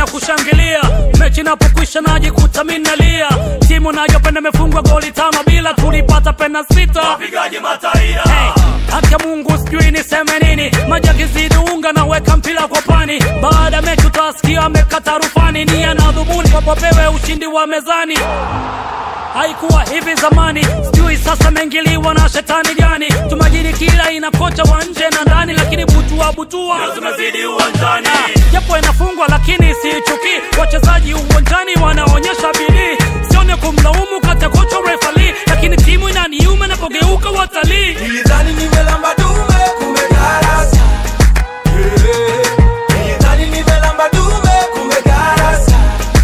ya kushangilia mechi inapokwisha najikuta mimi nalia timu nayopenda imefungwa goli tano bila tulipata pena sita Wapigaji mataira Hey, haki ya Mungu sijui niseme nini, maji yakizidi unga na weka mpira kwa pani. Baada ya mechi utasikia amekata rufani, nia na dhumuni wapopewe ushindi wa mezani. Haikuwa hivi zamani, sijui sasa meingiliwa na shetani gani. Tumajiri kila ina kocha wa nje na ndani, lakini butua butua Leo tumezidi uwanjani japo inafungwa lakini siichukii. Wachezaji uwanjani wanaonyesha bidii, sione kumlaumu kata kocha refali, lakini timu inaniuma napogeuka watalii. Nilidhani nimelamba dume kumbe darasa. Eh, Nilidhani nimelamba dume kumbe darasa.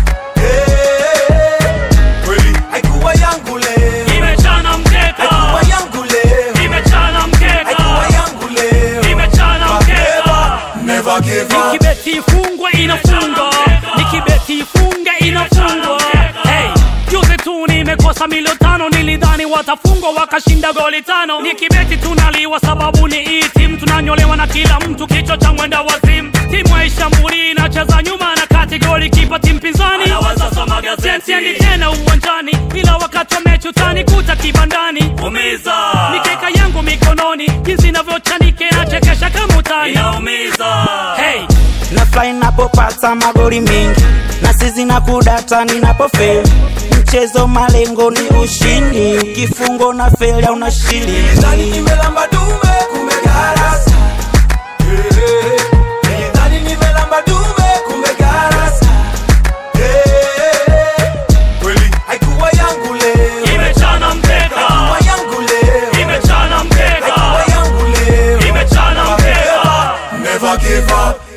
Eh, Kweli haikuwa yangu leo. Imechana mkeka, Haikuwa yangu leo. imechana mkeka, Haikuwa yangu leo. imechana mkeka. Never give up. Nikibeti ifungwe inafunga, nikibeti ifunge inafungwa. Hey, juzi tu nimekosa milio tano, nilidhani watafungwa wakashinda goli tano. Nikibeti tunaliwa sababu ni hii timu, tunanyolewa na kila mtu, kichwa cha mwenda wazimu. Timu haishambuli inacheza nyuma na kati, goli kipa timu pinzani Anawaza soma gazeti Siendi tena uwanjani, ila wakati wa mechi utanikuta kibandani. Umiza Mikeka yangu mikononi, jinsi inavyochanike nachekesha kama utani. Inaumiza Hey, na fly napopata magoli mengi na sizi na kudata ninapofeli mchezo malengo ni ushindi kifungo na feli au na Nilidhani shili nimelamba dume kumbe darasa. Eh, Nilidhani nimelamba dume kumbe darasa. Eh, Kweli haikuwa yangu leo. Imechana mkeka Haikuwa yangu leo. Imechana mkeka Haikuwa yangu leo. Imechana mkeka Never give up.